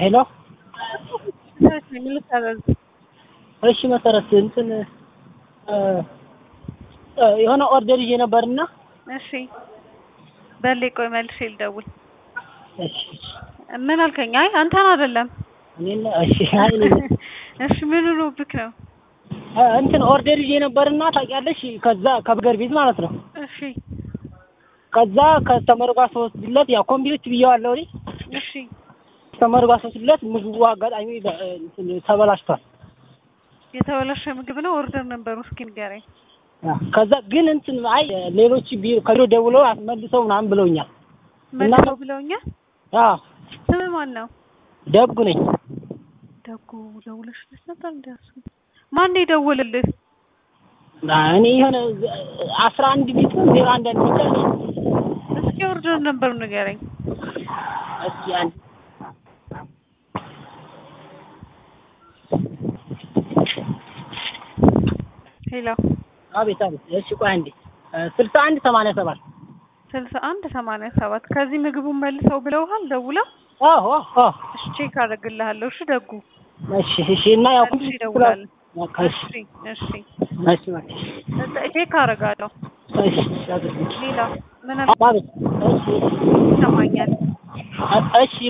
ሄሎ ልታዘዝ እሺ መሰረት እንትን የሆነ ኦርደር ይዤ ነበርና እሺ በሌ ቆይ መልሼ ልደውል እሺ ምን አልከኝ አይ አንተን አይደለም እኔን እሺ አይ እኔ ነኝ። እሺ ምን ሆኖብክ ነው እንትን ኦርደር ይዤ ነበርና ታውቂያለሽ ከዛ ከበርገር ቤት ማለት ነው እሺ ከዛ ከስተመሩ ጋር ስወስድለት ያው ኮምቢዎች ብዬዋለሁ እኔ እሺ ከስተመሩ ጋር ስወስድለት ምግቡ አጋጣሚ በ- እንትን ተበላሽቷል የተበላሸ ምግብ ነው ኦርደር ነበሩ እስኪ ንገረኝ ከዛ ግን እንትን አይ ሌሎች ቢሮ ከቢሮ ደውለው አስመልሰው ምናምን ብለውኛል መልሰው ብለውኛል አዎ ስም ማን ነው ደጉ ነኝ ደጉ ደውለሽልሽ ነበር እንዲያሱ ማን የደወልልህ እኔ የሆነ አስራ አንድ ቤት ነው ዜሮ አንድ አንድ ብቻ ነኝ እስኪ ኦርደር ነበሩ ንገረኝ እስኪ አንድ ሄሎ አቤት አቤት እሺ ቆይ አንዴ ስልሳ አንድ ሰማንያ ሰባት ስልሳ አንድ ሰማንያ ሰባት ከዚህ ምግቡን መልሰው ብለውሃል ደውለው አዎ አዎ እሺ ቼክ አደርግልሃለሁ እሺ ደጉ እሺ እሺ እና ያው መልሼ እደውላለሁ በቃ እሺ እሺ እሺ እሺ ቼክ አደርጋለሁ እሺ እሺ አድርጊ። ሌላ ምን አቤት እሺ ይሰማኛል እሺ